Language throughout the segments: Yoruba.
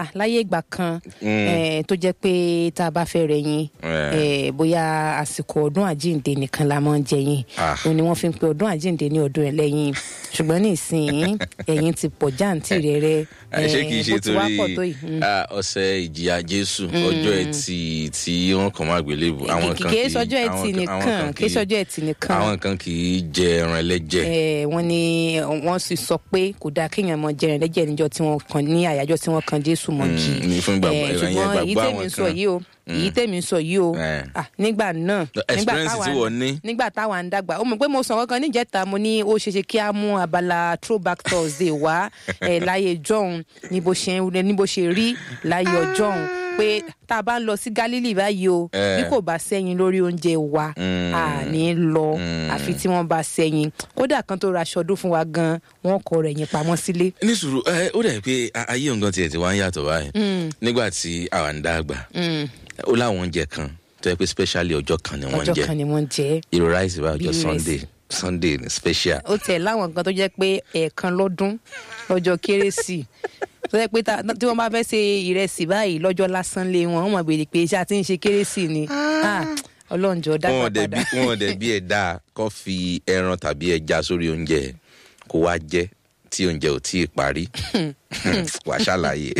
ah láyé ìgbà kan eh, tó jẹ́ pé tá a bá fẹ́ rẹ̀ yín eh, bóyá àsìkò ọdún àjíǹde nìkan la máa ń jẹ yín Ah. òun ni wọ́n fi ń pe ọdún àjíǹde ní ọdún ẹlẹ́yìn ṣùgbọ́n nísìnyí ẹ̀yìn ti pọ̀ jáǹtì rẹ̀ rẹ̀ Ẹ, ṣé kìí ṣe bó ti wá pọ̀ tó torí yìí. Mm. ah, ọ̀sẹ̀ ìjìyà jésù ọjọ́ ẹtì tí wọ́n kàn máa gbélébù àwọn kan kì í kì í sọjọ́ ẹtì àwọn kan- àwọn nìkan kan kì í sọjọ́ ẹtì nìkan àwọn kan kì í jẹ ẹran ẹlẹ́jẹ̀ Eh, wọ́n ní wọ́n sì sọ pé kò dáa kéèyàn mọ jẹrin lẹ́jẹ̀ níjọ́ tí wọ́n kan ní àyájọ́ tí wọ́n kan jésù mọ́gì Mm, ní fún ìgbàgbọ́- Eh, ẹ̀yìn ṣùgbọ́n èyí ìgbàgbọ́ tèmi àwọn ń sọ kan. yìí o èyí tèmi ń sọ yìí o Eh. ah, nígbà náà nígbà experience tí wọ́n ní. nígbà táwa ń dàgbà ó mọ̀ pé mo sọ kankan níjẹta mo ní ó ṣeéṣe kí a mú abala throwback thursday wá eh, láyé jọ̀hún ní bó ṣe ń- ní bó ṣe rí láyé ọjọ́hún pé tá a bá ń lọ sí galilee báyìí o Eh. bí kò bá sẹ́yìn lórí oúnjẹ wa Mm. a ní lọ àfi tí wọ́n bá sẹ́yìn kódà kan tó ra aṣọ ọdún fún wa gan wọ́n kọ rẹ̀ yín pamọ́ sílé. ní sùúrù ẹ ó dẹ̀ pé a- ayé nǹkan tiẹ̀ ti wá ń yàtọ̀ báyìí nígbà tí àwa ń dàgbà ó láwọn oúnjẹ kan tó yẹ pé specially ọjọ́ kan ni wọ́n ń ọjọ́ jẹ kan ni wọ́n jẹ́ irú rice bá Bí ọjọ́ ìrẹsì. sunday sunday ni special ó tẹ̀ láwọn nǹkan tó jẹ́ pé ẹ̀ẹ̀kan lọ́dún lọ́jọ́ kérésì tó jẹ́ pé ta- tí wọ́n bá fẹ́ ṣe ìrẹsì báyìí lọ́jọ́ lásán lé wọn wọ́n mọ̀ béèrè pé ṣé a ti ń ṣe kérésì ni Ah, ọlọ́njọ́ wọn dágbà ò dẹ̀ bí padà. wọn ò dẹ̀ bí ẹ̀ dáa kó fi ẹran tàbí ẹja sórí oúnjẹ kó wá jẹ tí oúnjẹ ò tí ì parí wàá ṣàlàyé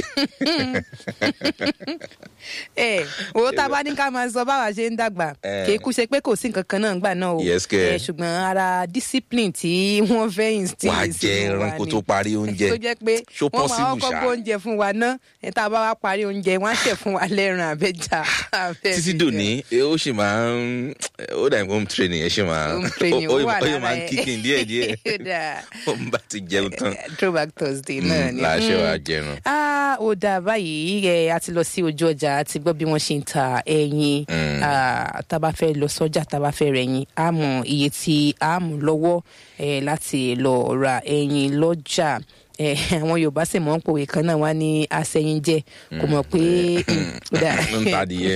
ẹ owó tá a bá ní ká máa sọ báwa ṣe ń dàgbà Eh. kì í kú ṣe pé kò sí nǹkan kan náà gbà náà o Yes, kẹ̀. Eh, ṣùgbọ́n ara discipline tí wọ́n fẹ́ instill wàá jẹ sínú ẹran wa kó ni. tó parí oúnjẹ tó jẹ́ pé Ṣó wọ́n máa possible kọ́kọ́ ṣá? gbé oúnjẹ fún wa ná ẹ̀ tá a bá wá parí oúnjẹ wọ́n á ṣẹ̀ fún wa lẹ́ran àbẹ́jà. àbẹ́ títí fi dòní ó sì máa ń ó dà ní home training ẹ sì máa Home training ó ó wà ó yóò lára máa ń ẹ̀. kíkìn díẹ̀ díẹ̀ Ó dáa. ó ń bá ti jẹun tán throwback thursday náà ni. láṣẹ Mm. wàá jẹun. Ah, ó dáa báyìí ẹ a ti lọ sí ojú ọjà a ti gbọ́ bí wọ́n ṣe ń ta ẹyin Ah, tá a bá fẹ́ lọ sọ́jà tá a bá fẹ́ rẹ̀ ẹyin a mọ iye tí a mú lọ́wọ́ eh, láti lọ ra ẹyin lọ́jà Eh, àwọn yorùbá sì mọ̀ ń pòwe kan náà wá ní asẹ́yìn jẹ́ kò mọ̀ pé ó dáa. ń ta adìyẹ.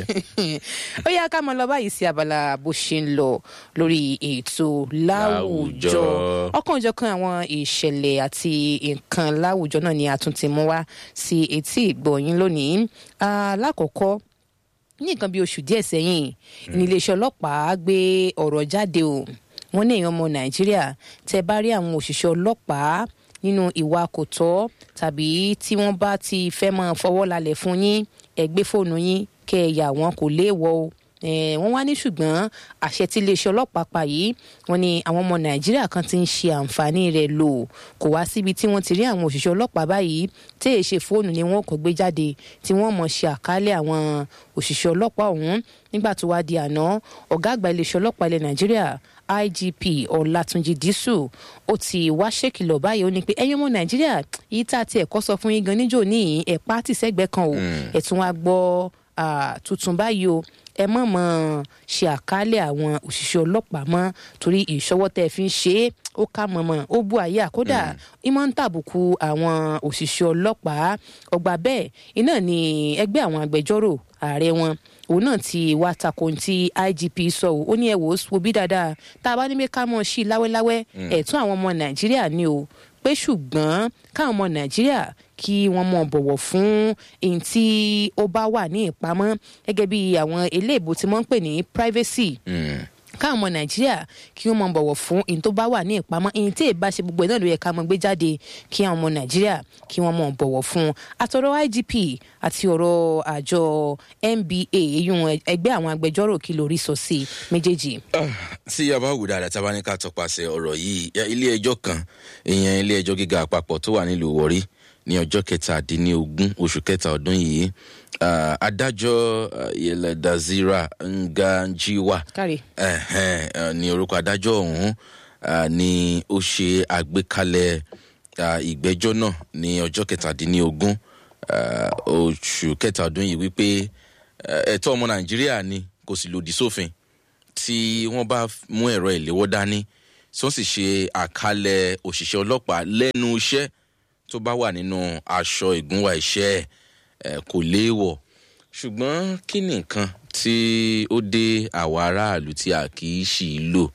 ó yá ká máa lọ báyìí sí abala bó ṣe ń lọ lórí ètò láwùjọ Láwùjọ. ọ̀kanòjọ̀kan àwọn ìṣẹ̀lẹ̀ àti nǹkan láwùjọ náà ni a tún ti mú wá sí etí ìgbọ̀nyín lónìí Ah, lákọ̀ọ́kọ́ ní nǹkan bí oṣù díẹ̀ sẹ́yìn ní iléeṣẹ́ ọlọ́pàá gbé ọ̀rọ̀ jáde o wọ́n ní èèyàn ọmọ nàìjíríà tẹ́ bá rí àwọn òṣìṣẹ́ ọlọ́pàá nínú ìwà kò tọ́ tàbí tí wọ́n bá ti fẹ́ máa fọwọ́ lálẹ̀ fún yín ẹ gbé fóònù yín kẹ́ ẹ yà wọ́n kò léèwọ̀ o Eh, wọ́n wá ní ṣùgbọ́n àṣẹ tí iléeṣẹ́ ọlọ́pàá pa yìí wọ́n ní àwọn ọmọ nàìjíríà kan ti ń ṣe àǹfààní rẹ̀ lò kò wá síbi tí wọ́n ti rí àwọn òṣìṣẹ́ ọlọ́pàá báyìí tí èyí ṣe fóònù ni wọ́n kò gbé jáde tí wọ́n mọ̀ ṣe àkálẹ̀ àwọn òṣìṣẹ́ ọlọ́pàá ọ̀hún nígbà tó wá di àná ọ̀gá àgbà iléeṣẹ́ ọlọ́pàá ilẹ̀ nàìjíríà igp ọlátúnjì dísù ó ti wá ṣèkìlọ̀ báyìí ó ní pé ẹ̀yin ọmọ nàìjíríà yìí tá a ti ẹ̀kọ́ sọ fún yín gan níjò ní ẹ̀pá tìṣẹ́gbẹ́ kan o ẹ̀tún wa gbọ́ ah, tuntun báyìí o ẹ mọ̀ mọ̀ ṣe àkálẹ̀ àwọn òṣìṣẹ́ ọlọ́pàá mọ́ torí ìṣọwọ́ tẹ́ ẹ fi ń ṣe é ó ká mọ̀mọ́ ó bú àyè àkódà ìmọ̀ ń tàbùkù àwọn òṣìṣẹ́ ọlọ́pàá ọgbà bẹ́ẹ̀ iná ni ẹgbẹ́ àwọn agbẹjọ́rò ààrẹ wọn òun náà ti wá tako ohun tí igp sọ ò ó ní ẹ wò ó wo bí dáadáa tá a bá ní pé ká mọ̀ sí i láwẹ́láwẹ́ ẹ̀tún àwọn ọmọ nàìjíríà ni o pé ṣùgbọ́n káwọn ọmọ nàìjíríà kí wọ́n mọ̀ bọ̀wọ̀ fún èyí tí ó bá wà ní ìpamọ́ gẹ́gẹ́ bí àwọn eléèbó tí wọ́n ń pè ní privacy káwọn ọmọ nàìjíríà kí wọ́n mọ̀ bọ̀wọ̀ fún èyí tó bá wà ní ìpamọ́ èyí tí èbá ṣe gbogbo ẹ̀ náà ló yẹ ká mọ̀ gbé jáde kí àwọn ọmọ nàìjíríà kí wọ́n mọ̀ bọ̀wọ̀ fún àtọ̀rọ̀ igp àti ọ̀rọ̀ àjọ nba eyín ẹgbẹ́ àwọn agbẹjọ́rò kí lórí sọ sí méjèèjì. tí a bá wù dáadáa tá a bá ní ká tọpasẹ̀ ọ̀rọ̀ yìí ya ilé ẹjọ́ kan ìyẹn ilé ẹjọ́ gíga àpapọ̀ tó wà nílùú wọ̀rí ní ọjọ́ kẹtàdínlógún oṣù kẹta ọdún yìí ah, adájọ́ ah, yẹlẹdazira nganjiwa kárí. ẹ̀hẹ́n, eh, ní orúkọ adájọ́ ọ̀hún ah, ni ó ṣe àgbékalẹ̀ ah, ìgbẹ́jọ́ náà ní ọjọ́ kẹtàdínlógún ah, oṣù kẹta ọdún yìí wípé eh, ẹ̀tọ́ ọmọ nàìjíríà ni kò sì lòdì sófin tí wọ́n bá mú ẹ̀rọ ìléwọ́ dání tí wọ́n sì ṣe àkálẹ̀ òṣìṣẹ́ ọlọ́pàá lẹ́nu iṣẹ́ tó bá wà nínú aṣọ ìgúnwà iṣẹ́ ẹ̀ eh, kò léèwọ̀ ṣùgbọ́n kí ni nǹkan tí ó dé àwa aráàlú tí a kì í ṣì í lò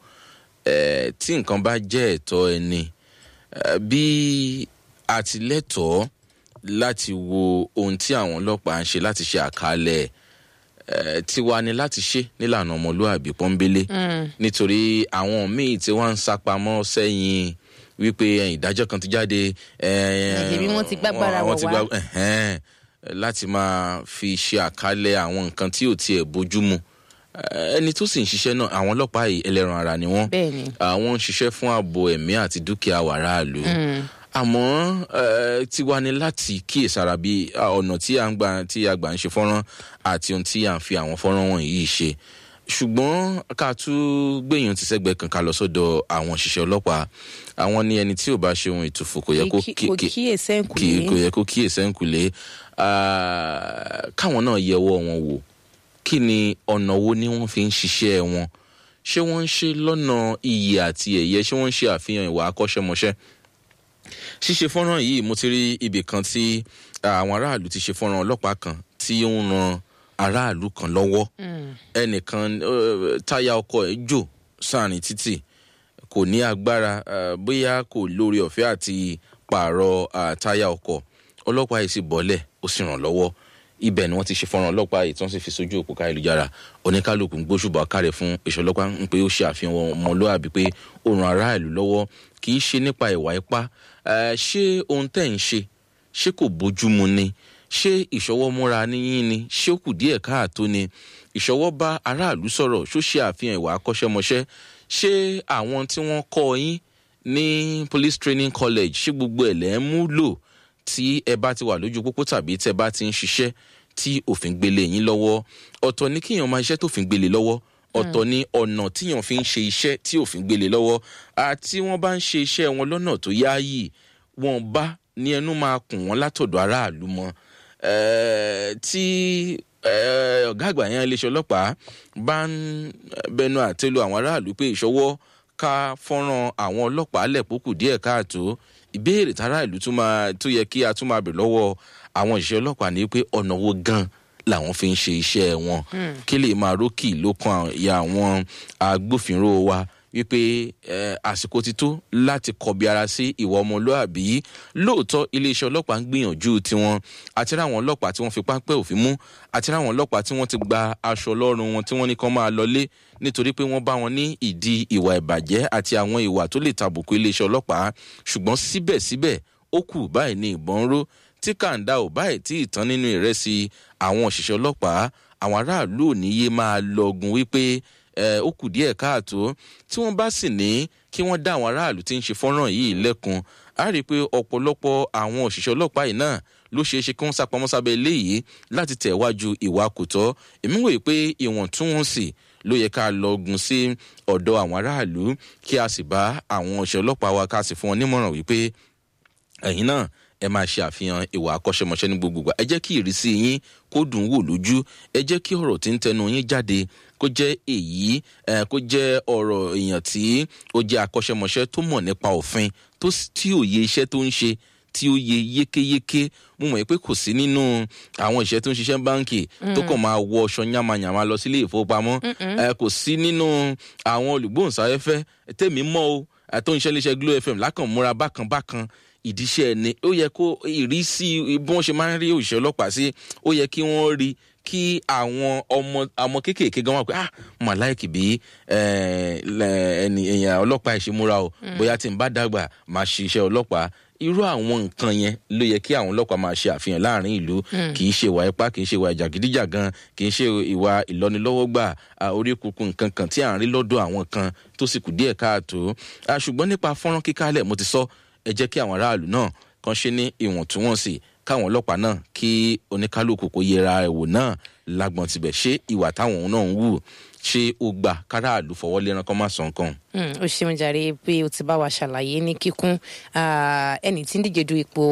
eh, tí nǹkan bá jẹ́ ẹ̀tọ́ ẹni eh, bí àtìlẹ́tọ̀ọ́ láti wo ohun tí àwọn ọlọ́pàá ń ṣe láti ṣe àkàlẹ̀ ẹ̀ tiwa ni láti ṣe nílànà ọmọlúàbí pọ́nbélé nítorí àwọn míì tí wọ́n ń sapamọ́ sẹ́yìn wípé ẹ̀yìn ìdájọ́ kan ti jáde ẹ̀, Ẹ̀yìn bí wọ́n ti gbágbára wọ́n ti wọ̀ wá. gbá- ẹ̀hẹ́n, láti máa fi ṣe àkàlẹ̀ àwọn nǹkan tí ò tiẹ̀ bójúmu Ẹ̀, ẹni tó sì ń ṣiṣẹ́ náà àwọn ọlọ́pàá yìí ẹlẹ́ran ara ni wọ́n bẹ́ẹ̀ ni àwọn ń ṣiṣẹ́ fún ààbò ẹ̀mí àti dúkìá wàráàlú àmọ́ eh, tiwa ni láti kíyèsára bí ah, ọ̀nà tí a ń gbà tí a gbà ń ṣe fọ́nrán àti ohun tí a ń fi àwọn fọ́nrán wọ̀nyí ṣe ṣùgbọ́n ká tún gbẹ̀yìn ti sẹ́gbẹ̀ẹ́ kan ká lọ sọ́dọ̀ àwọn òṣìṣẹ́ ọlọ́pàá àwọn ní ẹni tí ò bá ṣe ohun ìtùfù kò yẹ kó Kí- kí- kò kí- kíyè sẹ́ǹkù kì í kò yẹ kó kíyè sẹ́ńkùlé Ah, káwọn náà yẹwọ́ wọn wò kí ni ọ̀nà wo ni wọ́n fi ń ṣiṣẹ́ wọn ṣé wọ́n ń ṣe lọ́nà iyì àti ẹ̀yẹ ṣé wọ́n ń ṣe àfihàn ìwà akọ́ṣẹ́mọṣẹ́ ṣíṣe fọ́nrán yìí mo ti rí ibì kan tí àwọn aráàlú ti ṣe fọ́nrán ọlọ́pàá kan tí ó ń ran aráàlú kan lọ́wọ́ ẹnìkan eh, táyà ọkọ̀ ẹ̀ jò sáàrin títì kò ní agbára eh, bóyá kò lórí ọ̀fẹ́ àti pààrọ̀ ah, táyà ọkọ̀ ọlọ́pàá yìí sì bọ́lẹ̀ ó sì ràn lọ́wọ́ ibẹ̀ ni wọ́n ti ṣe fọ́nrán ọlọ́pàá yìí tí wọ́n sì fi sójú òpó káyélujára oníkálukú ń gbóṣùbà kárẹ̀ fún iṣẹ́ ọlọ́pàá ń pé ó ṣe àfihàn ọmọlúwàbí pé ó ran aráàlú lọ́wọ́ kì í ṣe nípa ìwà ipá Eh, ṣé ohun tẹ́ ń ṣe ṣé kò bójúmu ni ṣé ìṣọwọ́ múra níyìn ni ṣé ó kù díẹ̀ káàtó ni ìṣọwọ́ bá aráàlú sọ̀rọ̀ ṣó ṣe àfihàn ìwà akọ́ṣẹ́mọṣẹ́ ṣé àwọn tí wọ́n kọ́ yín ní police training college ṣé gbogbo ẹ̀ lẹ́ ń mú lò tí ẹ bá ti wà lójú pópó tàbí tẹ bá ti ń ṣiṣẹ́ tí òfin gbélé yín lọ́wọ́ ọ̀tọ̀ ní kíyàn máa iṣẹ́ tófin gbélé lọ́wọ́ ọ̀tọ̀ ní ọ̀nà tíyàn fi ń ṣe iṣẹ́ tí òfin gbélé lọ́wọ́ àti wọ́n bá ń ṣe iṣẹ́ wọn lọ́nà tó yááyì wọn bá ní ẹnu máa kùn wọ́n látọ̀dọ̀ aráàlú mọ́ Eh, tí eh, ọ̀gá àgbà yẹn iléeṣẹ́ ọlọ́pàá bá ń bẹnu àtẹ́lu àwọn aráàlú pé ìṣọwọ́ ká fọ́nrán àwọn ọlọ́pàá lẹ̀pọ̀kù díẹ̀ káàtó ìbéèrè tára ìlú tún máa tó yẹ kí a tún máa bèrè lọ́wọ́ àwọn òṣìṣẹ́ ọlọ́pàá ní pé ọ̀nà wo gan làwọn fi ń ṣe iṣẹ́ wọn kí lè máa rókì lókàn ìyá àwọn agbófinró wa wípé eh, àsìkò ti tó láti kọbi ara sí ìwà ọmọlúàbí lóòótọ́ iléeṣẹ́ ọlọ́pàá ń gbìyànjú tiwọn àti ráwọn ọlọ́pàá tí wọ́n fi pápẹ́ òfin mú àti ráwọn ọlọ́pàá tí wọ́n ti gba aṣọ ọlọ́run wọn tí wọ́n ní kán máa lọlé nítorí pé wọ́n bá wọn ní ìdí ìwà ìbàjẹ́ àti àwọn ìwà tó lè tàbùkù iléeṣẹ́ ọlọ́pàá ṣùgbọ́n síbẹ̀síbẹ̀ ó kù báyìí ní ìbọn ń ró tí kàńdà ò báyìí tí ìtàn nínú ìrẹsì àwọn òṣìṣẹ́ ọlọ́pàá àwọn aráàlú ò ní yé máa lọgun wípé ẹ, ó kù díẹ̀ káàtó tí wọ́n bá sì ní kí wọ́n dá àwọn aráàlú tí ń ṣe fọ́nrán yìí lẹ́kun á rí i pé ọ̀pọ̀lọpọ̀ àwọn òṣìṣẹ́ ọlọ́pàá yìí náà ló ṣeé ṣe kí wọ́n sápamọ́ sábẹ́ eléyìí láti tẹ̀ wájú ìwà kò tọ́ èmi wòye pé ìwọ̀ntúnwọ̀nsì ló yẹ ká lọ́gun sí ọ̀dọ̀ àwọn aráàlú kí a sì bá àwọn òṣìṣẹ́ ọlọ́pàá wa ká sì fún wọn nímọ̀ràn wípé ẹ̀yin náà ẹ máa ṣe àfihàn ìwà akọ́ṣẹ́mọṣẹ́ ní gbogbo ìgbà ẹ jẹ́ kí ìrísí yín kó dùn wò lójú ẹ jẹ́ kí ọ̀rọ̀ tí ń tẹnu yín jáde kó jẹ́ èyí eh, kó jẹ́ ọ̀rọ̀ èèyàn tí ó jẹ́ akọ́ṣẹ́mọṣẹ́ tó mọ̀ nípa òfin tó sì- tí ò yẹ iṣẹ́ tó ń ṣe tí ó yẹ yékéyéké mo mọ̀ pé kò sí nínú àwọn ìṣẹ́ tó ń ṣiṣẹ́ báǹkì tó kàn máa wọ ọṣọ yánmayànmá lọ sílé ìfowópamọ́ Eh, kò sí nínú àwọn olùgbóhùnsáfẹ́fẹ́ tèmi mọ́ o eh, tó ń ṣe iléeṣẹ́ glo fm lákàn múra bákan bákan ìdíṣẹ́ ẹni ó yẹ kó ìrísí bí wọ́n ṣe máa ń rí òṣìṣẹ́ ọlọ́pàá sí ó yẹ kí wọ́n rí kí àwọn ọmọ ọmọ kéékèèké gan wà pé ah mà láìkì bí eh, lẹ- ẹni èèyàn ọlọ́pàá ìṣemúra o bóyá tí n bá dàgbà máa ṣe iṣẹ́ ọlọ́pàá irú àwọn nǹkan yẹn ló yẹ kí àwọn ọlọ́pàá máa ṣe àfihàn láàrin ìlú kì í ṣe ìwà ipá kì í ṣe ìwà ìjàgídíjàgan kì í ṣe ìwà ìlọ́nilọ́wọ́gbà ah, orí kunkun nǹkan kan tí à ń rí lọ́dọ̀ àwọn kan tó sì kù díẹ̀ káàtó Ah, ṣùgbọ́n nípa fọ́nrán kíkálẹ̀ mo ti sọ ẹ jẹ́ kí àwọn aráàlú náà kan ṣe ní ìwọ̀ntúnwọ̀nsì káwọn ọlọ́pàá náà kí oníkálukú kó yẹra ẹ̀wò náà lágbọ̀n tibẹ̀ ṣé ìwà táwọn náà ń wù ṣé ó gbà káràlú fọwọ́ léran kọ́ má sọ nǹkan. Mm, ó ṣeun jàre pé o ti bá wa ṣàlàyé ní kíkún Ah, ẹni tí ń díje du ipò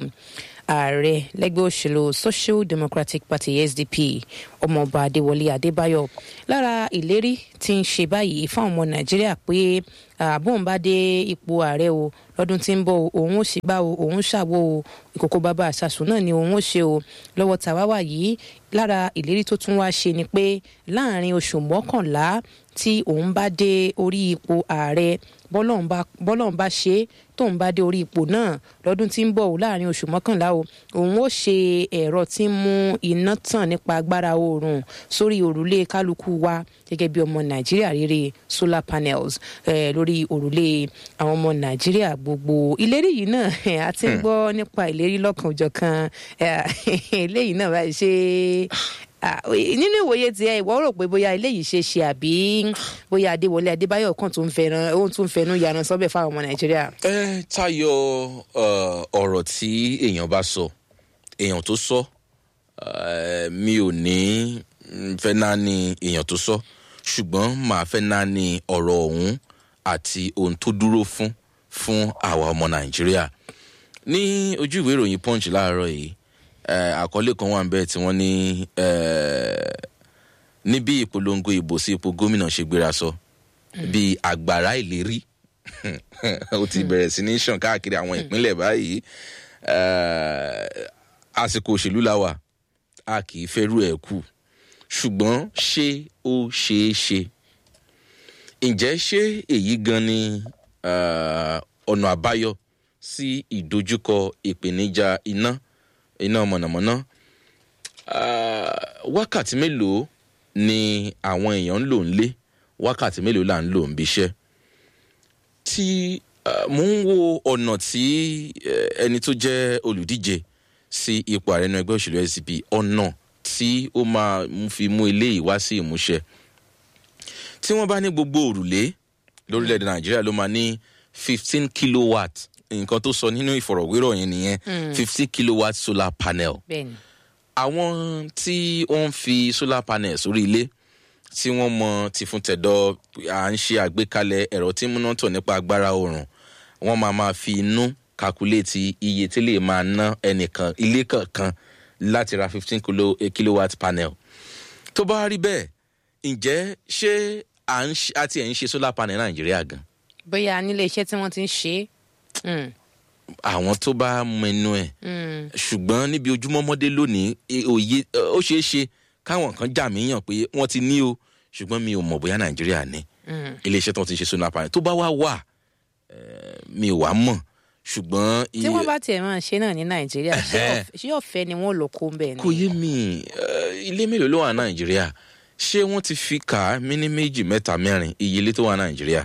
ààrẹ lẹ́gbẹ́ òṣèlú social democratic party sdp ọmọọba adéwọlé adébáyọ̀ lára ìlérí tí ń ṣe báyìí fáwọn ọmọ nàìjíríà pé ah, bóun bá dé ipò ààrẹ o lọ́dún tí ń bọ̀ o, òun ó sì gbá o òun ṣàwo o ìkòkò bàbá àṣàṣù náà ni òun ó ṣe o lọ́wọ́ tàwáwà yìí lára ìlérí tó tún wá ṣe ni pé láàrin oṣù mọ́kànlá tí òun bá dé orí ipò ààrẹ bọ́lọ́run bá bọ́lọ́run bá ṣe é tóun bá dé orí ipò náà lọ́dún tí ń bọ̀ láàrin oṣù mọ́kànlá o òun ó ṣe ẹ̀rọ tí ń mú iná tàn nípa agbára oòrùn sórí òrùlé kálukú wa gẹ́gẹ́ bí ọmọ nàìjíríà rere solar panels eh, lórí òrùlé àwọn ọmọ nàìjíríà gbogbo ìlérí yìí náà a ti ń gbọ́ nípa ìlérí lọ́kàn òjọ̀kan eléyìí náà báyìí ṣe nínú ìwòye tiẹ̀ ìwọ rò pé bóyá eléyìí ṣe ṣe àbí bóyá adéwọlé adébáyọ̀ kan tó ń fẹ́ràn ohun tó ń fẹnu yàrá sọ́bẹ̀ fáwọn ọmọ nàìjíríà. ẹ tayọ ọ̀rọ̀ tí èèyàn bá sọ èèyàn tó sọ mi ò ní fẹ́ náà ní èèyàn tó sọ ṣùgbọ́n màá fẹ́ náà ní ọ̀rọ̀ ọ̀hún àti ohun tó dúró fún fún àwa ọmọ nàìjíríà ní ojú ìwé ìròyìn punch láàárọ̀ yìí àkọlé kan wà nbẹ tí wọn ní ní bí ìpolongo ìbò sí ipò gómìnà ṣe gbéra sọ bí àgbàrá ìlérí ó ti bẹ̀rẹ̀ sí ní sàn káàkiri àwọn ìpínlẹ̀ báyìí àsìkò òṣèlú la wà a kì í fẹ́rù ẹ̀ kù ṣùgbọ́n ṣé ó ṣeé ṣe ǹjẹ́ ṣé èyí gan ni ọ̀nà àbáyọ sí ìdojúkọ ìpèníjà iná iná mọ̀nàmọ́ná wákàtí mélòó ni àwọn èèyàn ń lò ń lé wákàtí mélòó là ń lò ń bíṣẹ́ tí mò ń wo ọ̀nà tí ẹni tó jẹ́ olùdíje sí ipò ààrẹ inú ẹgbẹ́ òṣèlú sdp ọ̀nà tí ó máa fi mú eléyìí wá sí ìmúṣẹ tí wọ́n bá ní gbogbo òrùlé lórílẹ̀‐èdè nàìjíríà ló máa ní fifteen kilowatt nǹkan tó sọ nínú ìfọ̀rọ̀wérọ̀ yẹn nìyẹn fifty kilowatt solar panel. bẹ́ẹ̀ni. àwọn tí wọ́n ń fi solar panel sórí ilé tí wọ́n mọ tìfun tẹ̀dọ̀ à ń ṣe àgbékalẹ̀ ẹ̀rọ tí múná tọ̀ nípa agbára oòrùn wọ́n máa máa fi inú kakuléètì iye tí lè máa ná ẹnìkan ilé kankan láti ra fifteen kilo, kilowatt panel. tó bá rí bẹ́ẹ̀ ǹjẹ́ ṣé àti ẹ̀ ń ṣe solar panel nàìjíríà gan. bóyá nílé iṣẹ́ tí wọ́n ti ń ṣe é àwọn tó bá mẹnu ẹ ṣùgbọ́n níbi ojúmọ́mọ́dé lónìí òye ó ṣeé ṣe káwọn kan jà mí yàn pé wọ́n ti ní o ṣùgbọ́n mi ò mọ̀ bóyá nàìjíríà ní iléeṣẹ́ tó ti ṣe solar panel tó bá wá wà mi ò wá mọ̀ ṣùgbọ́n. tí wọ́n bá tiẹ̀ máa ṣe náà ní nàìjíríà ṣé ọ̀fẹ́ ni wọ́n lò kó bẹ́ẹ̀ ni. kò yé mi ilé mélòó ló wà nàìjíríà ṣé wọ́n ti fi kà á mí ní méjì mẹ́ta mẹ́rin iye ilé tó wà nàìjíríà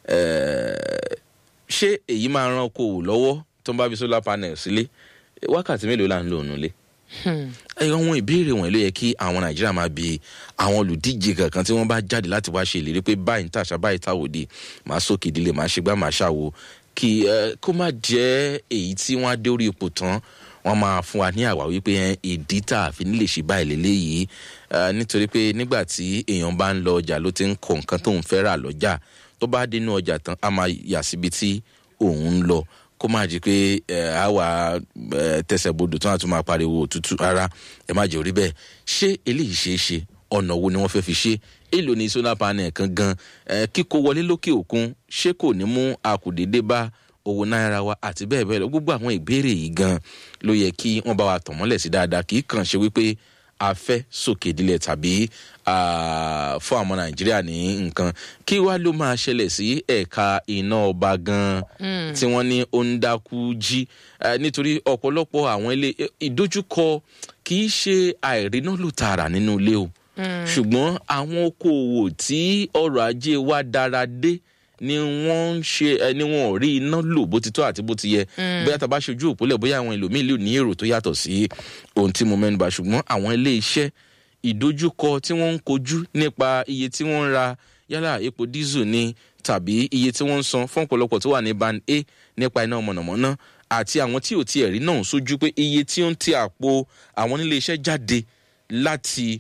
ṣé èyí máa ran okòwò lọ́wọ́ tó ń bá fi solar panel sílé wákàtí mélòó là ń lò nílé. àwọn ìbéèrè wọ̀nyí ló yẹ kí àwọn nàìjíríà máa bi àwọn olùdíje kankan tí wọ́n bá jáde láti wá ṣe ìlérí pé báyìí ń tàṣà báyìí táwòde máa sókè ìdílé máa ṣe gbá máa ṣàwo kí kó má jẹ́ èyí tí wọ́n á dé orí ipò tán wọ́n máa fún wa ní àwá wípé ìdí tá a fi ní lè ṣe báyìí lélẹ́yìí nítorí pé nígbà tí èèyàn bá ń lọ ọjà ló ti ń kọ nǹkan tóun fẹ́ rà lọ́jà tó bá dénú ọjà tán a máa yà síbi tí òun ń lọ kó má jí pé ẹ á wà ẹ tẹsẹ̀ bodò tó náà tún máa pariwo òtútù ara ẹ má jẹ́ orí bẹ́ẹ̀ ṣé eléyìí ṣeé ṣe ọ̀nà wo ni wọ́n fẹ́ fi ṣe èlò ní solar panel kan gan ẹ kíkó wọlé lókè òkun ṣé kò ní mú àkùdédé bá owó náírà wa àti bẹ́ẹ̀ bẹ́ẹ̀ lọ gbogbo àwọn ìbéèrè yìí gan ló yẹ kí wọ́n bá wa tàn mọ́lẹ̀ sí dáadáa kì í kàn ṣe wípé a fẹ́ sókè dílẹ̀ tàbí fún àwọn nàìjíríà ní nǹkan kí wá ló máa ṣẹlẹ̀ sí ẹ̀ka iná ọba gan tí wọ́n ní ó ń dákú jí nítorí ọ̀pọ̀lọpọ̀ àwọn ilé ìdojúkọ kì í ṣe àìríná lò tààrà nínú ilé o ṣùgbọ́n àwọn okòòwò tí ọrọ̀ ajé wa dára dé ni wọ́n ń ṣe ẹni wọn ò rí iná lò bó ti tọ́ àti bó ti yẹ bóyá tá a bá ṣojú òpólẹ̀ bóyá àwọn ẹlòmíì lè ní èrò tó yàtọ̀ sí ohun tí mo mẹ́nuba ṣùgbọ́n àwọn ilé iṣẹ́ ìdojúkọ tí wọ́n ń kojú nípa iye tí wọ́n ń ra yálà epo dísù ni tàbí iye tí wọ́n ń san fún ọ̀pọ̀lọpọ̀ tó wà ní band a nípa iná mọ̀nàmọ́ná àti àwọn tí ò tiẹ̀ rí náà sójú pé iye tí ó ń ti àpò àwọn ilé iṣẹ́ jáde láti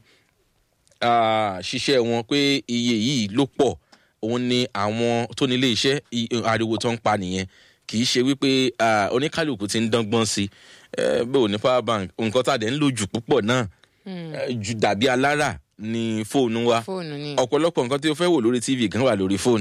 ṣiṣẹ́ wọn pé iye yìí ló pọ̀ òun ni àwọn tó nílé iṣẹ́ ariwo tó ń pa nìyẹn kì í ṣe wípé oníkálukú ti ń dángbọ́n sí i bẹ́ẹ̀ ò ní power bank nǹkan tá a dẹ̀ ń lò jù púpọ̀ náà jù dàbí alára ní fóònù wa ọ̀pọ̀lọpọ̀ nǹkan tí o fẹ́ wò lórí tv kan wà lórí fóònù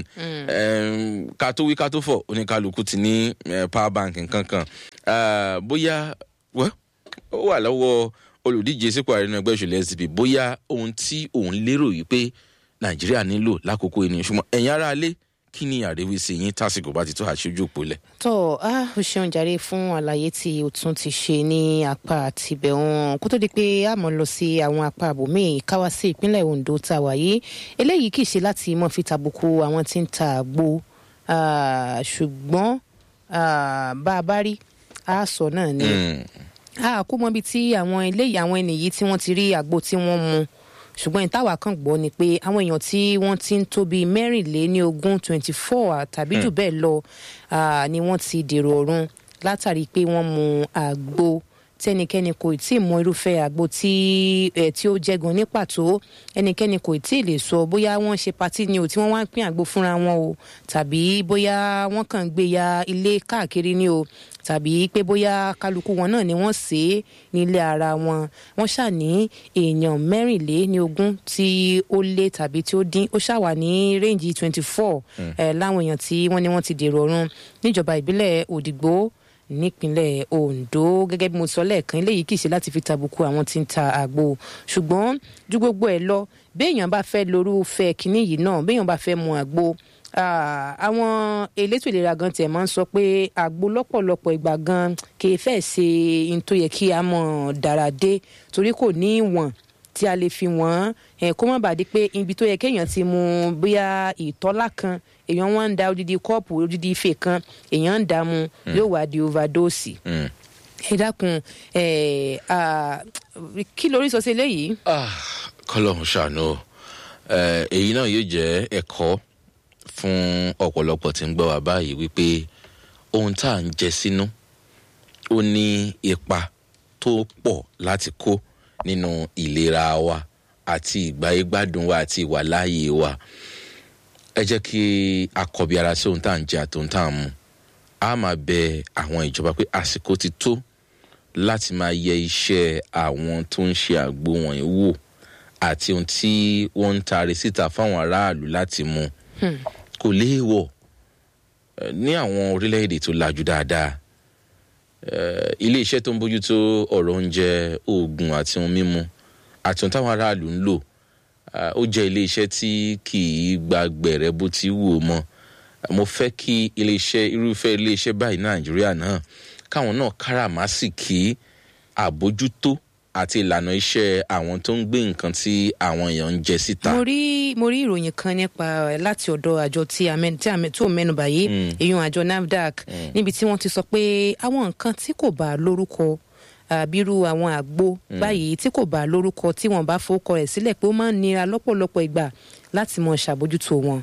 ká tó wí ká tó fọ̀ oníkálukú ti ní power bank nǹkan kan bóyá ó wà lọ́wọ́ olùdíje sípò ààrẹ nínú ẹgbẹ́ òṣèlú sdp bóyá ohun tí òun lérò yìí pé nàìjíríà nílò lákòókò ènìyàn ṣùgbọ́n ẹ̀yin ará alé kí ni àríwísí yín tásìkò bá ti tó àṣojú òpólẹ̀. tó a ó ṣeun jàre fún àlàyé tí o tún ti ṣe ní apá tibẹ̀ wọn kó tó di pé a mọ̀ lọ sí àwọn apá àbòmíì káwá sí ìpínlẹ̀ ondo tá a wà yìí eléyìí kì í ṣe láti mọ̀ fi tàbùkù àwọn tí ń ta àgbo ṣùgbọ́n bá a bá rí a sọ náà ni a kó mọ ibi tí àwọn eléyìí àwọn ènìyàn tí wọ́n ti rí àgbo tí wọ́n mu ṣùgbọ́n ìtawà kan gbọ́ ni pé àwọn èèyàn tí wọ́n ti ń tóbi mẹ́rìnléní ogún twenty four tàbí jù bẹ́ẹ̀ lọ ni wọ́n ti dèrò ọ̀run látàrí pé wọ́n mu àgbo tẹnikẹ́ni kò tí ì mọ irúfẹ́ àgbo tí ẹ̀ tí ó jẹ́gun ní pàtó ẹnikẹ́ni kò tí ì lè sọ bóyá wọ́n ṣe patí ni o tí wọ́n wá ń pín àgbo fúnra wọn o tàbí bóyá wọ́n kàn ń gbé ya ilé káàkiri ni o tàbí pé bóyá kálukú wọn náà ni wọ́n sè é nílé ara wọn wọ́n ṣàní èèyàn mẹ́rìnlé ní ogún tí ó lé tàbí tí ó dín ó ṣàwà ní rẹ́ǹjì twenty four láwọn èèyàn tí wọ́n ní wọ́n ti dèrò ọ̀run níjọba ìbílẹ̀ òdìgbò nípínlẹ̀ ondo gẹ́gẹ́ bí mo sọ lẹ́ẹ̀kan eléyìí kì í ṣe láti fi tàbùkù àwọn tí ń ta àgbo ṣùgbọ́n ju gbogbo ẹ̀ lọ béèyàn bá fẹ́ lórúfẹ́ kínní yìí náà béèyàn bá fẹ́ mu àgbo àwọn elétò ìlera gan tiẹ̀ máa ń sọ pé àgbo lọ́pọ̀lọpọ̀ ìgbà gan kì í fẹ́ ṣe n tó yẹ kí a mọ̀ dára dé torí kò ní ìwọ̀n tí a lè fi wọ́n ẹ̀ kó má bàa di pé ibi tó yẹ kéèyàn ti mu bóyá ìtọ́lá kan èèyàn wá ń da odidi kọ́ọ̀pù odidi ife kan èèyàn ń dà mu yóò wá di overdose. ẹ dákun kí lórí sọ sí eléyìí. kọlọ́hún ṣàánú èyí náà yóò jẹ́ ẹ̀kọ́ fún ọ̀pọ̀lọpọ̀ tí ń gbọ́ wá báyìí wípé ohun tá à ń jẹ sínú ó ní ipa tó pọ̀ láti kó nínú ìlera wa àti ìgbáyégbádùn wa àti ìwàláàyè wa ẹ jẹ́ kí a kọbi ara sí ohun tá à ń jẹ àti ohun tá à ń mu a máa bẹ àwọn ìjọba pé àsìkò ti tó láti máa yẹ iṣẹ́ àwọn tó ń ṣe àgbo wọ̀nyí wò àti ohun tí wọ́n ń taari síta fáwọn aráàlú láti mu kò léèwọ̀ ní àwọn orílẹ̀-èdè tó lajú dáadáa ilé iṣẹ́ tó ń bójútó ọ̀rọ̀ oúnjẹ oògùn àti ohun mímu àti ohun táwọn aráàlú ń lò ó jẹ́ ilé iṣẹ́ tí kì í gba gbẹ̀rẹ́ bó ti wù ú mọ́ mo fẹ́ kí ilé iṣẹ́ irúfẹ́ ilé iṣẹ́ báyìí nàìjíríà náà káwọn náà káràmásìkí àbójútó àti ìlànà iṣẹ́ àwọn tó ń gbé nǹkan tí àwọn èèyàn ń jẹ síta. mo rí mo rí ìròyìn kan nípa láti ọ̀dọ̀ àjọ tí tó mẹ́nuba yìí èèyàn àjọ nafdac níbi tí wọ́n ti sọ pé àwọn nǹkan tí kò bá lórúkọ àbírú àwọn àgbo báyìí tí kò bá lórúkọ tí wọn bá fowókọ rẹ̀ sílẹ̀ pé ó máa ń nira lọ́pọ̀lọpọ̀ ìgbà láti mọ ṣàbójútó wọn.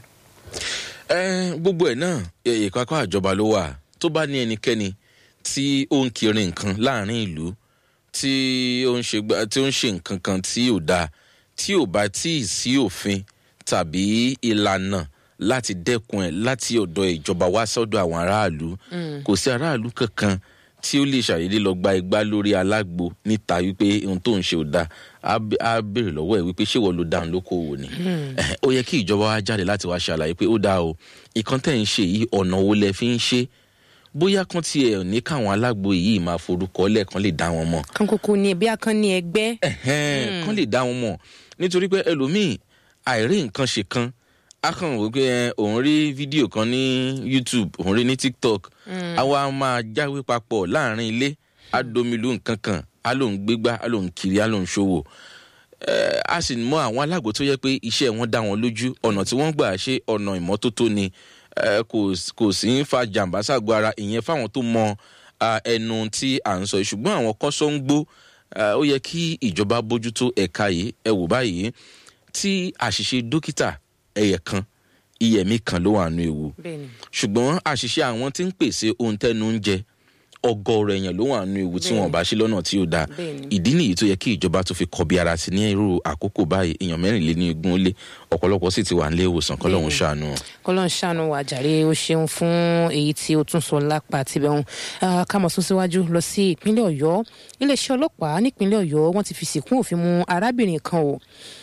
gbogbo ẹ̀ náà ìkápá àjọba ló wà tó bá ní ẹnikẹ́ni tí ó ń kiri nǹkan láàrin ìlú tí ó ń ṣe tí ó ń ṣe nǹkan kan tí ò dáa tí ò bá tí ì sí òfin tàbí ìlànà láti dẹ́kun ẹ̀ láti ọ̀dọ̀ ìjọba wá sọ́dọ̀ àwọn aráàlú kò sí aráàlú kankan tí ó lè ṣàyèdè lọ gba igbá lórí alágbo níta wípé ohun tó ń ṣe ò dáa á béèrè lọ́wọ́ ẹ̀ wípé ṣé wọ́n lo dáhùn lókòwò ni ó yẹ kí ìjọba wa jáde láti wá ṣàlàyé pé ó dáa o ìkan tẹ̀ ń ṣe yìí ọ̀nà wo lẹ fi ń ṣe bóyá kan tiẹ̀ ní káwọn alágbo yìí máa forúkọ lẹ́ẹ̀kan lè dá wọn mọ̀. kan kúkú ni bí a kan ní ẹgbẹ́. kan lè dá wọn mọ̀ nítorí pé ẹlòmíì àìrí nǹkan ṣe kan a kàn wò pé òun rí fídíò kan ní youtube òun rí ní tiktok àwa máa jáwé papọ̀ láàrin ilé á domilu nǹkan kan á lòun gbégbá á lòun kiri á lòun ṣòwò a sì mọ àwọn alágbo tó yẹ pé iṣẹ́ wọn dá wọn lójú ọ̀nà tí wọ́n gbà ṣe ọ̀nà ìmọ́tótó ni kò sí ń fa jàǹbá ságbo ara ìyẹn fáwọn tó mọ ẹnu tí à ń sọ ṣùgbọ́n àwọn kọ́sọ́ ń gbó ó yẹ kí ìjọba bójútó ẹ̀ka yìí ẹ wò báyìí tí àṣìṣe dókítà ẹyẹ kan iyẹ̀mí kan ló wà nù ewu ṣùgbọ́n àṣìṣe àwọn tí ń pèsè ohun tẹ́nu ń jẹ ọgọrọ èèyàn ló wà nù ewu tí wọn bá ṣe lọ́nà tí ó dáa ìdí nìyí tó yẹ kí ìjọba tó fi kọbi ara sí ní irú àkókò báyìí èèyàn mẹ́rìnléní ogún ó lé ọ̀pọ̀lọpọ̀ sì ti wà nílé ìwòsàn kọ́lọ́hún ṣàánú. kọ́lọ́hún ṣàánú wà jàre ó ṣeun fún èyí tí ó tún sọ lápá tibẹ̀ hàn ká mọ̀ sún síwájú lọ sí ìpínlẹ̀ ọ̀yọ́ iléeṣẹ́ ọlọ́pàá nípínlẹ̀ ọ̀yọ́ wọ́n ti fi sìnkún òfin mu arábìnrin kan o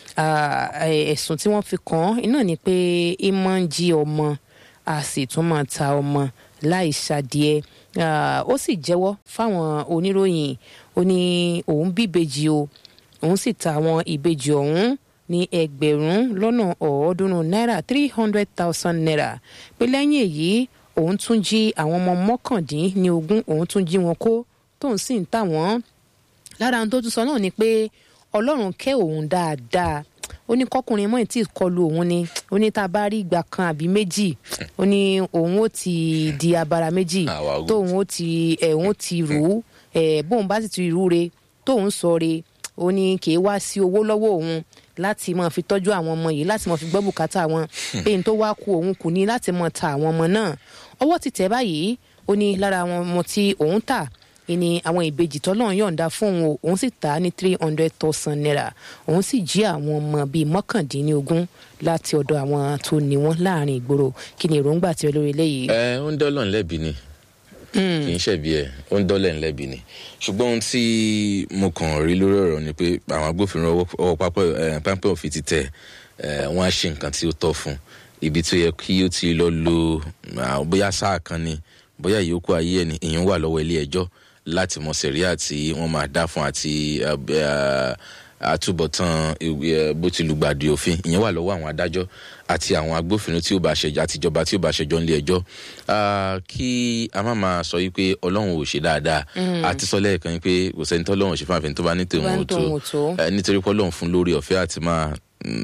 ẹ̀sùn tí wọ́n fi kàn án iná ni pé ìmọ̀ ń jí ọmọ a sì tún máa ta ọmọ láì ṣàdìẹ ó sì jẹ́wọ́ fáwọn oníròyìn ó ní òun bí ìbejì o òun sì ta àwọn ìbejì ọ̀hún ní ẹgbẹ̀rún lọ́nà ọ̀ọ́dúnrún náírà three hundred thousand naira pé lẹ́yìn èyí òun tún jí àwọn ọmọ mọ́kàndín ní ogún òun tún jí wọn kó tóun sì ń tà wọ́n lára ohun tó tún sọ náà ni pé ọlọ́run kẹ́ òun dáadáa ó ní kọkùnrin mọ́ tí kọlu òun ni ó ní tá a bá rí ìgbà kan àbí méjì ó ní òun ó ti di abara méjì Àwa wò. tóun ó ti ẹ̀ òun ti rù ú ẹ̀ bóun bá sì ti rú re tóun sọ re ó ní kì í wá sí owó lọ́wọ́ òun láti máa fi tọ́jú àwọn ọmọ yìí láti máa fi gbọ́ bùkátà wọn pé n tó wá ku òun kù ní láti máa ta àwọn ọmọ náà ọwọ́ ti tẹ̀ báyìí ó ní lára àwọn ọmọ tí òun tà ìní àwọn ìbejì tọ́lọ́run yọ̀ǹda fún òun o òun sì tà á ní three hundred thousand naira òun sì jí àwọn ọmọ bíi mọ́kàndínlógún láti ọ̀dọ̀ àwọn tó ní wọn láàrin ìgboro kí ni èròǹgbà tirẹ̀ lórí eléyìí. ẹ ó ń dọ́lọ̀ ńlẹ́bi ni kì í ṣẹ̀bi ẹ̀ ó ń dọ́lẹ̀ ńlẹ́bi ni ṣùgbọ́n ohun tí mo kàn rí lórí ọ̀rọ̀ ni pé àwọn agbófinró ọwọ́- ọwọ́ pápẹ́ ẹ̀, pápẹ́ òfin ti tẹ̀ ẹ̀, wọ́n á ṣe nǹkan tí ó tọ́ fún ibi tó yẹ kí ó ti lọ lo ah, bóyá sáà kan ni bóyá ìyókù ayé ẹ̀ ni ìyẹn wà lọ́wọ́ ilé ẹjọ́ láti mọ sẹ̀ríà tí wọ́n máa dá fún àti ah, b- ah, àtúbọ̀tán eh, bó ti lùgbàdì òfin ìyẹn wà lọ́wọ́ àwọn adájọ́ àti àwọn agbófinró tí ó bá ṣẹjọ́ àtijọba tí ó bá ṣẹjọ́ nílé ẹjọ́ Ah, kí a má máa sọ yìí pé ọlọ́run ò ṣe dáadáa àti sọ lẹ́ẹ̀kan yìí pé kò sẹ́ni tó ọlọ́run ò ṣe fún àfẹn tó bá ní tòun bá ní ò tó tòun ò tó. Eh, nítorí pé ọlọ́run fún lórí ọ̀fẹ́ àti máa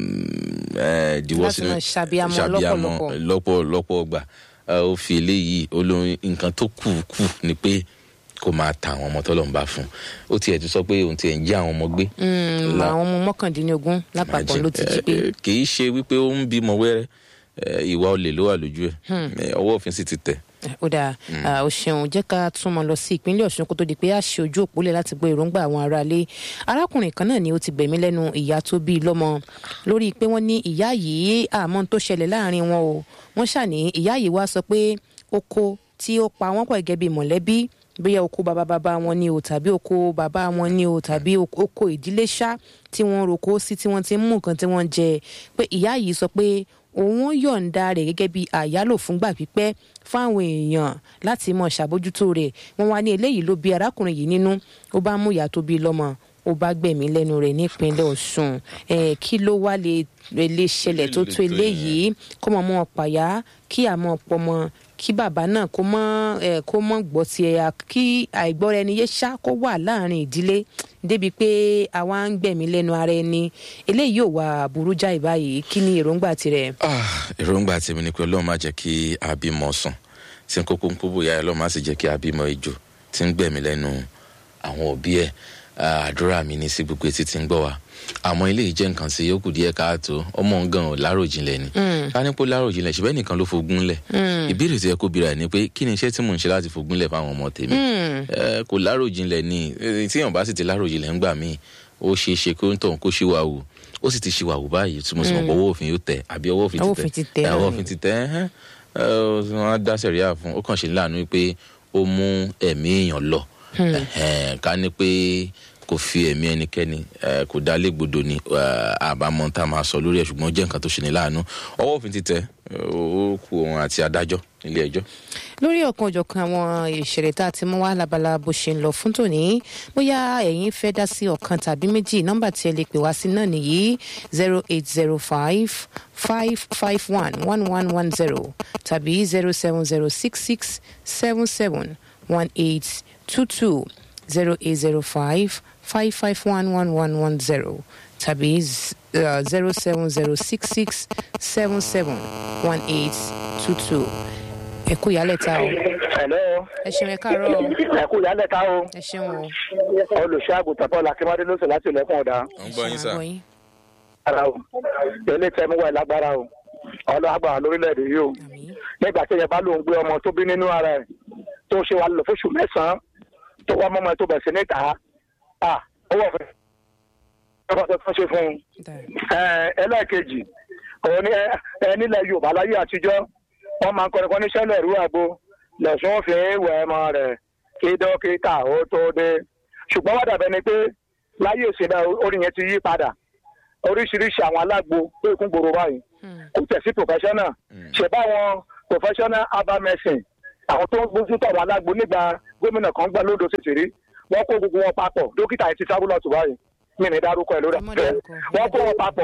mm, eh, diwọ́ Láti sínú máa ṣàbíamọ ṣàbíamọ lọ́pọ̀lọpọ̀. lọ́pọ̀ lọ́pọ̀ ọgbà Ah, ó fi eléyìí olórin nǹkan tó kù kù ni pé kó máa ta àwọn ọmọ tọ́lọ́run bá fún ó tiẹ̀ ti sọ pé òun tiẹ̀ ń jí àwọn ọmọ gbé Mm, La- àwọn ọmọ mọ́kàndínlógún lápapọ̀ ló ti jí pé Eh, kì í ṣe wípé ó ń bímọ wẹ́rẹ́ eh, ìwà olè ló wà lójú ẹ̀ Eh, ọwọ́ òfin sì ti tẹ̀. ó dáa Ah, o ṣeun jẹ́ ká tún mọ lọ sí ìpínlẹ̀ ọ̀ṣun kó tó di pé a ṣe ojú òpólẹ̀ láti gbọ́ èròǹgbà àwọn aráalé arákùnrin kan náà ni ó ti gbẹ̀mí lẹ́nu ìyá tó bí i lọ́mọ lórí pé wọ́n ní ìyá yìí àmọ́ tó ṣẹlẹ̀ láàrin wọn o wọ́n ṣàní ìyá yìí wá sọ pé oko tí ó pa wọ́n pọ̀ gẹ́gẹ́ bí mọ̀lẹ́bí bóyá oko bàbá bàbá wọn ni o tàbí oko bàbá wọn ni o tàbí oko oko ìdílé ṣá tí wọ́n roko sí tí wọ́n ti ń mú nǹkan tí wọ́n ń jẹ pé ìyá yìí sọ pé òun yọ̀ǹda rẹ̀ gẹ́gẹ́ bí àyálò fúngbà pípẹ́ fáwọn èèyàn láti mọ̀ ṣàbójútó rẹ̀ wọ́n wá ní eléyìí ló bí arákùnrin yìí nínú ó bá mú ìyá tó bí lọ́mọ ó bá gbẹ̀mí lẹ́nu rẹ̀ nípínlẹ̀ ọ̀ṣun Eh, kí ló wá lè lè ṣẹlẹ̀ tó tó eléyìí kó mọ̀ mọ́ pàyà kí àmọ́ pọmọ kí bàbá náà kó mọ́ ẹ̀ kó mọ́ gbọ́ ti ẹ̀yà kí àìgbọ́ra ẹni yé ṣá kó wà láàrin ìdílé débi pé àwa ń gbẹ̀mí lẹ́nu ara ẹni eléyìí ò wà burú jáì báyìí kí ni èròǹgbà tirẹ̀. Ah, èròǹgbà tèmi ni pé ọlọ́run má jẹ́ kí abímọ sùn tí n kókó ń kó bóyá ọlọ́run má sì jẹ́ kí abímọ ejò tí ń gbẹ̀mí lẹ́nu àwọn òbí ẹ̀ Ah, àdúrà mi ní sí gbogbo etí tí ń gbọ́ wa àmọ́ ilé yìí jẹ́ nǹkan tí ó kù díẹ̀ káàtó ọmọ nǹkan ò láròjinlẹ̀ ni ká ní pé ó láròjinlẹ̀ ṣùgbọ́n nìkan ló fogún lẹ̀ ìbéèrè tó yẹ kó bira ẹ̀ ni pé kí ni iṣẹ́ tí mò ń ṣe láti fogún lẹ̀ fáwọn ọmọ tèmi Eh, kò láròjinlẹ̀ ni Eh, tíyàn bá sì ti láròjinlẹ̀ ńgbà míì ó ṣeé ṣe kó ń tọ̀ kó ṣíwá wò ó sì ti ṣíwá wò báyìí tí mo sì mọ̀ pé ọwọ́ òfin yóò tẹ̀ àbí ọwọ́ òfin Ọwọ́ ti òfin ti tẹ̀ tẹ̀ Eh, ọwọ́ náà òfin ti tẹ̀ ẹ̀hẹ́n. Eh, wọ́n á dá sẹ̀ríà fún ó kàn ṣe láàánú pé ó mú ẹ̀mí èèyàn lọ Ẹ̀hẹ́n, ká ní pé kò fi ẹ̀mí ẹnikẹ́ni eh, kò dá légbodò ni eh, àbámọ̀ tá a máa sọ lórí ẹ̀ ṣùgbọ́n ó jẹ́ nǹkan tó ṣe ní láàánú ọwọ́ òfin ti tẹ̀ eh, ó kù òun àti adájọ́ nílé ẹjọ́. lórí ọ̀kan òjọ̀kan àwọn ìṣẹ̀lẹ̀ tá a ti mú wá labala bó ṣe ń lọ fún tòní bóyá ẹ̀yin fẹ́ dá sí ọ̀kan tàbí méjì nọ́mbà tí ẹ lè pè wá sí náà nìyí zero eight zero five five five one one one one zero tàbí zero seven zero six six seven seven one eight two two zero eight zero five five five one one one one zero tàbí zero seven zero six six seven seven one eight two two ẹ kú ìyálẹ̀ ta o Hello. ẹ ṣeun ẹ káàárọ̀ o ẹ kú ìyálẹ̀ ká o. ẹ ṣeun o olùṣọ́ àgùntàn Paul Akínwádé ló sọ láti ilẹ̀kùn ọ̀dà. ń gbọ́ yín sà. Àgbọ̀ yín. ara o ilé tẹ́ mú wà lágbára o ọlọ́ àgbà lórílẹ̀‐èdè yìí o àmín nígbà tí yẹn bá lóun gbé ọmọ tó bí nínú ara ẹ̀ tó ṣe wà lọ fóṣù mẹ́sàn-án tó wá mọ́mọ́ ẹ̀ tó bẹ̀ sí níta à ó wọ̀ fẹ́ ọkọ̀ tó tún ṣe fún un. dáa Ẹ, ẹlẹ́ẹ̀kejì òun ní ẹ- ẹ nílẹ̀ Yorùbá láyé àtijọ́ wọ́n máa ń kọrin kan níṣẹ́ lẹ̀rú àgbo lẹ̀sùn fi wẹ̀ ẹmọ rẹ̀ kí dókítà ó tó dé ṣùgbọ́n wá dàbẹ́ ni pé láyé ìsinmi orin yẹn ti yí padà oríṣiríṣi àwọn alágbo tó ìkún gbòòrò báyìí kò tẹ̀ sí professional ṣe báwọn professional herbal medicine àwọn tó ń gbójú tó àwọn alágbo nígbà gómìnà kan gbà lódò títìrí wọ́n kó gbogbo wọn papọ̀ dókítà yìí ti sábúlọ̀ tó báyìí mi ní dárúkọ ẹ̀ lórí Ẹ má afẹ́ dárúkọ. wọ́n kó wọn papọ̀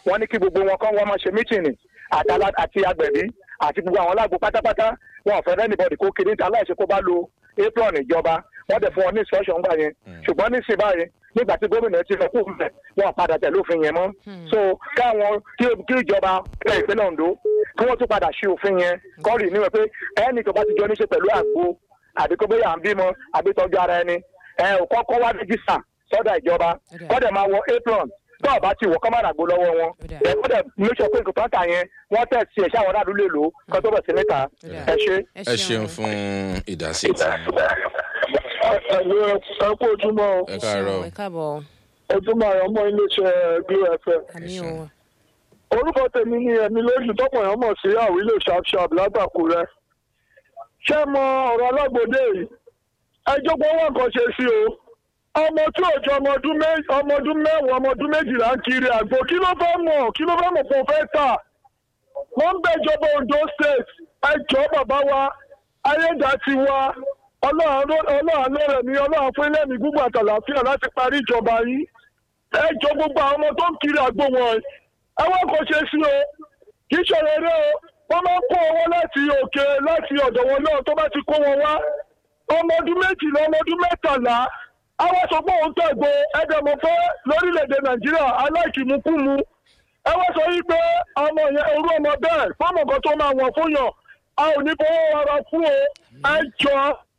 wọ́n ní kí gbogbo wọn kọ́ wọ́n máa ṣe mítìnì àtàlà- àti agbẹ̀bí àti gbogbo àwọn alágbo pátápátá wọn ò fẹ́ rẹ́nìbọ̀dì kó kiri níta láìsí kó bá lo apron ìjọba wọ́n dẹ̀ fún wọn ní instruction gbà yẹn ṣùgbọ́n nísìnyí báyìí nígbà tí gómìnà ti lọ kú mẹ́ wọn ò padà tẹ̀lé òfin yẹn mọ́ so káwọn kí kí ìjọba ẹ̀ ìpínlẹ̀ Ondo kí wọ́n tún padà ṣe òfin yẹn kọ́rì níwẹ̀ pé ẹnì tó bá ti jọ níṣe pẹ̀lú àgbo àbí kó bóyá à ń bímọ àbí tọ́jú ara ẹni ẹ ò kọ́kọ́ wá rẹ́gísà sọ́dọ̀ ìjọba Ó dà. kọ́dẹ̀ máa wọ apron tó ọba ti wọ kọ́ máa ràgbó lọ́wọ́ wọn Ó dà. ẹ kọ́dẹ̀ make sure pé nǹkan tó ń tà yẹn wọ́n tẹ̀ sí ẹ̀ṣẹ́ àwọn aráàlú lè lò ó kó tó bọ̀ sí níta dà. ẹ ṣe. ẹ ṣeun fún ìdásí tí ẹ̀lú ẹ kú ojúmọ́ o. ẹ káàárọ̀ ẹ káàbọ̀ ojúmọ́ ayọ̀ mọ́ iléeṣẹ́ Glo FM. àmì ṣeun. o orúkọ tèmi ni ẹ̀mí lójú tọ́pọ̀ èèyàn mọ̀ sí àwílò sharpsharp látàkùrẹ́. ṣé mọ ọ̀rọ̀ alágbòde yìí ẹjọ́ pé wọ́n kàn ṣe sí o. ọmọ tí ò jọ ọmọ ọdún mẹ́- ọmọ ọdún mẹ́wàá ọmọ ọdún méjìlá ń kiri àgbo kí ló fẹ́ mọ̀ kí ló fẹ́ mọ̀ kó fẹ́ tà. wọ́n ń bẹ ìjọba Ondo state ẹjọ́ bàbá wa ayédàtiwa ọlọ́run lọ́rẹ̀ mi ọlọ́run fún ilé mi gbogbo àtàlàfíà láti parí ìjọba yìí ẹ jọ gbogbo àwọn ọmọ tó ń kiri àgbo wọn ẹ wọ́n kò ṣe sí o kì í ṣòro eré o wọ́n máa ń kó owó láti òkè láti ọ̀dọ̀ wọn náà tó bá ti kó wọn wá ọmọ ọdún méjìlá ọmọ ọdún mẹ́tàlá àwọn sọ pé òun tẹ̀gbọ́ ẹ̀dẹ̀mọ̀ fẹ́ lórílẹ̀‐èdè nàìjíríà aláìkìmúkúmu ẹ wá sọ yìí pé ọmọ yẹn orú ọmọ bẹ́ẹ̀ fọ́ọ̀mù kan tó máa wọ̀n fún yàn a ò ní fowó ara fún o ẹ jọ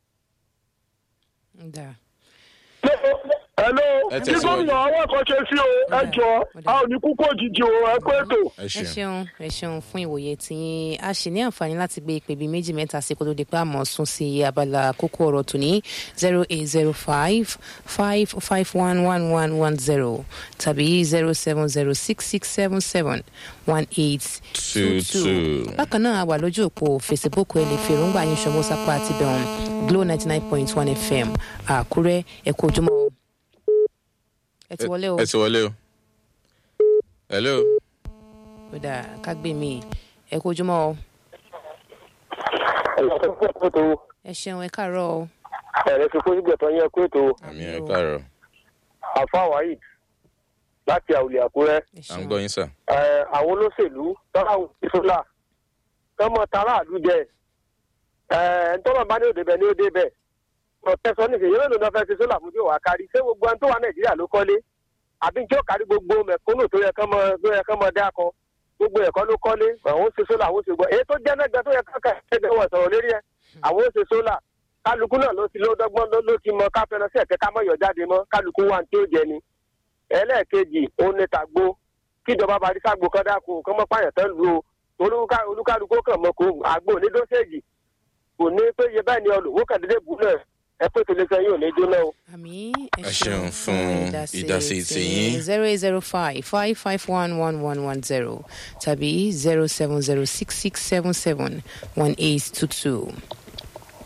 dà hello Ẹ kí tẹ̀síwájú. gómìnà àwọn àkànṣe sí o ẹ jọ a ò ní kúkú òjijì o ẹ pé ètò. ẹ ẹ ṣeun ṣeun ẹ ṣeun fún ìwòye tí a ṣì ní àǹfààní láti gbé ìpè bíi méjì mẹ́ta sí kó tó di pé àmọ́ sún sí abala kókó ọ̀rọ̀ tòní zero eight zero five five five one one one one zero tàbí zero seven zero six six seven seven one eight two Two, two. two. bákan náà a wà lójú òpó facebook ẹ lè fi èròǹgbà yín ṣọwọ́ sápá àti bẹ̀rùn glo ninety nine point one fm àkúrẹ́ ẹ̀kọ́ ojúmọ́ o. ẹ ti wọlé o ẹ ti wọlé o hello ó dáa ká gbé mi ẹ̀kọ́ ojúmọ́ o. ẹ ṣeun ẹ káàárọ̀ o. ẹ̀rẹ́ fi kó sígbẹ̀tọ̀ yẹn kó ètò àmì ẹ káàárọ̀ àfa wahid láti àwùlẹ̀ àkúrẹ́ ẹ à ń ṣeun gbọ́ yín sà ẹ̀, àwọn olóṣèlú tọ́láwù ìṣúná tọmọ tààràlú jẹ ẹ̀ ntọ́nà bá ní òde bẹ̀ ní òde bẹ̀ ọ̀tẹ́sọ ní ìṣèyí lónìí náà fẹ́ fi sólà fún tí ò wá kárí ṣé gbogbo ẹni tó wà nàìjíríà ló kọ́lé àbí tí ó kárí gbogbo mẹ̀kúnnù tó yẹ kán mọ tó yẹ kán mọ dá kan gbogbo ẹ̀kọ́ ló kọ́lé àwọn ó ṣe sólà àwọn ó ṣe gbọ́ èyí tó jẹ́ nẹ́gbẹ́ tó yẹ kán kà ẹgbẹ́ wọn sọ̀rọ̀ lérí ẹ̀ àwọn ó ṣe sólà kálukú náà ló ti ló dọ́gbọ́n ló- ló ti mọ káfẹ́ràn sí ẹ̀kẹ́ ká mọ̀ yọ̀ jáde mọ́ kálukú wa tí ó jẹ ni ẹlẹ́ẹ̀kejì òun ni tàgbo kíjọba bá rí ságbo kan dákun kán mọ́ pààyàn tán lu o olúkà- olúkálukú kàn mọ́ kó àgbo ní dóṣèjì kò ní pé iye báyìí ni ọlùwó kàn dédé bù náà ẹ pé tó lè sọ yín ò ní jóná o. àmì Ẹ ṣeun fún ìdásí tiyín. zero eight zero five five five one one one one zero tàbí zero seven zero six six seven seven one eight two two.